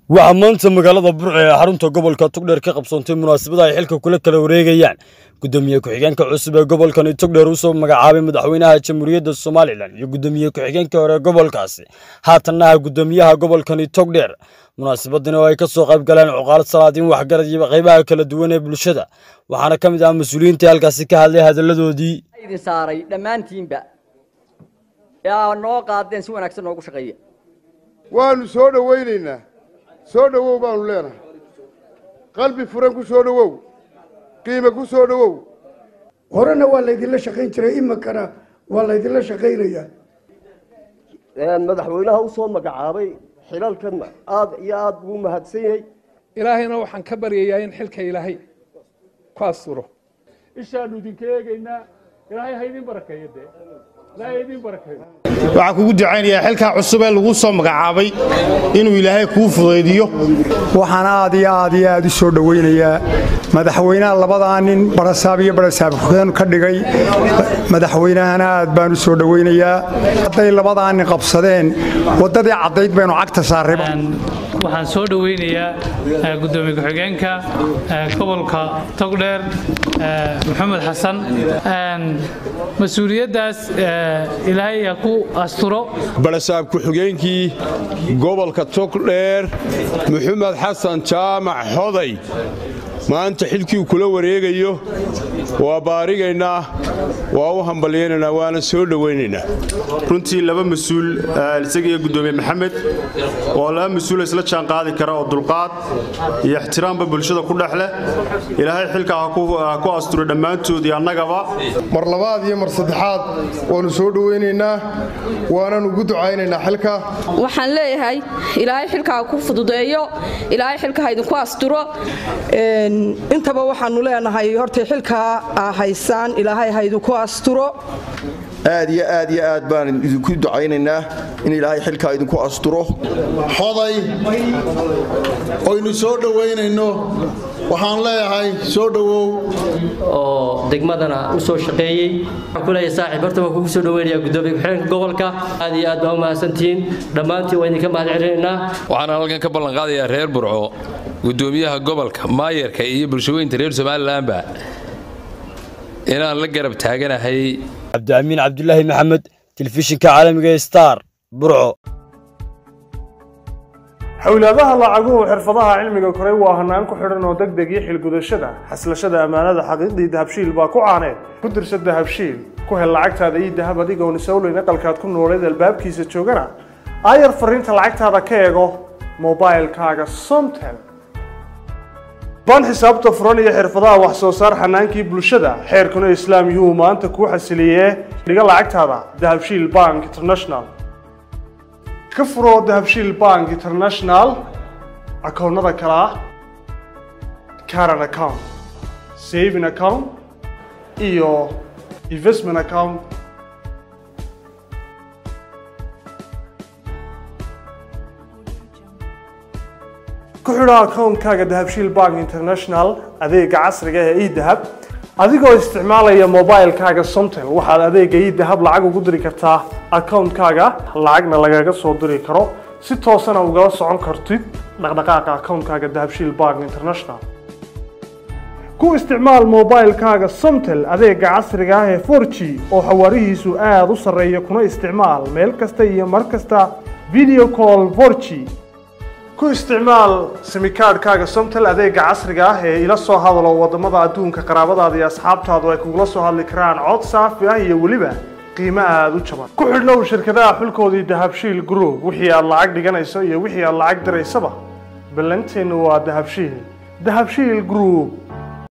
waxaa maanta magaalada burco ee xarunta gobolka togdheer ka qabsoontay munaasabada ay xilka kula kala wareegayaan gudoomiye ku-xigeenka cusub ee gobolkani togdheer usoo magacaabay madaxweynaha jamhuuriyadda somalilan iyo gudoomiye ku-xigeenka hore ee gobolkaasi haatanna ah gudoomiyaha gobolkani togdheer munaasabadani oo ay ka soo qayb galeen cuqaalad salaadiin waxgarad iyo qaybaha kala duwan ee bulshada waxaana ka mid ah mas-uuliyiintii halkaasi ka hadlay hadalladoodii idin saaray dhammaantiinba ee aa noo qaadeen si wanaagsan noogu shaqeeya waannu soo dhowaynaynaa soo dhowow baannu leenahay qalbi furan ku soo dhowow qiime ku soo dhowow horena waa laydinla shaqayn jiray iminkana waa laydinla shaqaynayaa madaxweynaha u soo magacaabay xilalkan aad iyo aad buu mahadsan yahay ilaahayna waxaan ka baryayaa in xilka ilaahay ku asturo ishaannu idinka eegaynaa ilaahay ha idin barakeeyo dee ilaahay ha idin barakeeyo waxaan kugu ducaynayaa xilkaa cusub ee lagu soo magacaabay inuu ilaahay kuu fudaydiyo waxaan aad iyo aad iyo aad u soo dhowaynayaa madaxweynaha labadaa nin barasaab iyo barasaab ku-xigeen ka dhigay madaxweynahana aad baan u soo dhowaynayaa hadday labadaa nin qabsadeen waddadii caddayd baynu cagta saarray waxaan soo dhoweynayaa gudoomiye ku-xigeenka gobolka togdheer maxamed xasan mas-uuliyaddaas ilaahay ha ku asturo barasaab ku-xigeenkii gobolka togdheer maxamed xasan jaamac xoday maanta xilkii kula wareegayo waa baarigaynaa waa u hambalyaynaynaa waana soo dhowaynaynaa runtii laba mas-uul isaga iyo gudoomiye maxamed oo laba mas-uul isla jaan qaadi kara oo dulqaad iyo ixtiraamba bulshada ku dhex leh ilaahay xilkaa ha ku asturo dhammaantood iyo annagaba mar labaad iyo mar saddexaad waannu soo dhowaynaynaa waanan ugu ducaynaynaa xilka waxaan leeyahay ilaahay xilka ha ku fududeeyo ilaahay xilka ha idinku asturo intaba waxaannu leenahay hortay xilkaa aa haysaan ilaahay ha idinku asturo aad iyo aad iyo aad baan idinku ducaynaynaa in ilaahay xilkaa idinku asturo xoday oynu soo dhowaynayno waxaan leeyahay soo dhowow oo degmadana u soo shaqeeyey waxaan ku leeyahay saaxiib horta waan kugu soo dhoweynayaa gudoomiye ku-xigeenka gobolka aad iyo aad baa u mahadsantihiin dhammaantiin waa idinka mahad celinaynaa waxaan halkan ka ballan qaadayaa reer burco gudoomiyaha gobolka maayarka iyo bulshaweynta reer somalilanba inaan la garab taaganahay cabdiamiin cabdulaahi maxamed telefishinka caalamiga star burco xowlaadaha lacaguhu xirfadaha cilmiga koray waa hanaan ku xidhan oo deg deg iyo xilgudashada xaslashada ammaanada xaqiiqdii dahabshiil baa ku caaneed ku dirsa dahabshiil ku hel lacagtaada ii dahab adigoon isowleyn aqalkaad ku nooleed albaabkiisa joogana aayar fariinta lacagtaada ka eego mobailkaaga somtel baan xisaabta furan iyo xirfadaha wax soo saar xanaankii bulshada xeerkuna islaam yuhuu maanta kuu xasiliyee dhiga lacagtaada dahabshiil bank international ka furoo dahabshiil bank international akoonnada kale ah caran account saving account iyo investment account ku xidho akoonkaaga dahabshiil bank international adeega casriga ee edahab adigoo isticmaalaya mobilkaaga somtel waxaad adeega edahab lacag ugu diri kartaa akoonkaaga lacagna lagaga soo diri karo si toosana ugala socon kartid dhaqdhaqaaqa akoonkaaga dahabshiil bank international ku isticmaal mobilkaaga somtel adeega casriga ah ee 4g oo xawaarihiisu aada u sarreeya kuna isticmaal meel kasta iyo mar kasta video call 4g ku isticmaal simikaadhkaaga somtel adeega casriga ah ee ila soo hadalo waddamada adduunka qaraabadaada iyo asxaabtaadu ay kugula soo hadli karaan cod saafi ah iyo weliba qiimo aada u jaban ku xidhnow shirkadaha xulkoodii dahabshiil group wixii aad lacag dhiganayso iyo wixii aad lacag diraysaba ballanteennu waa dahabshiil dahabshiil group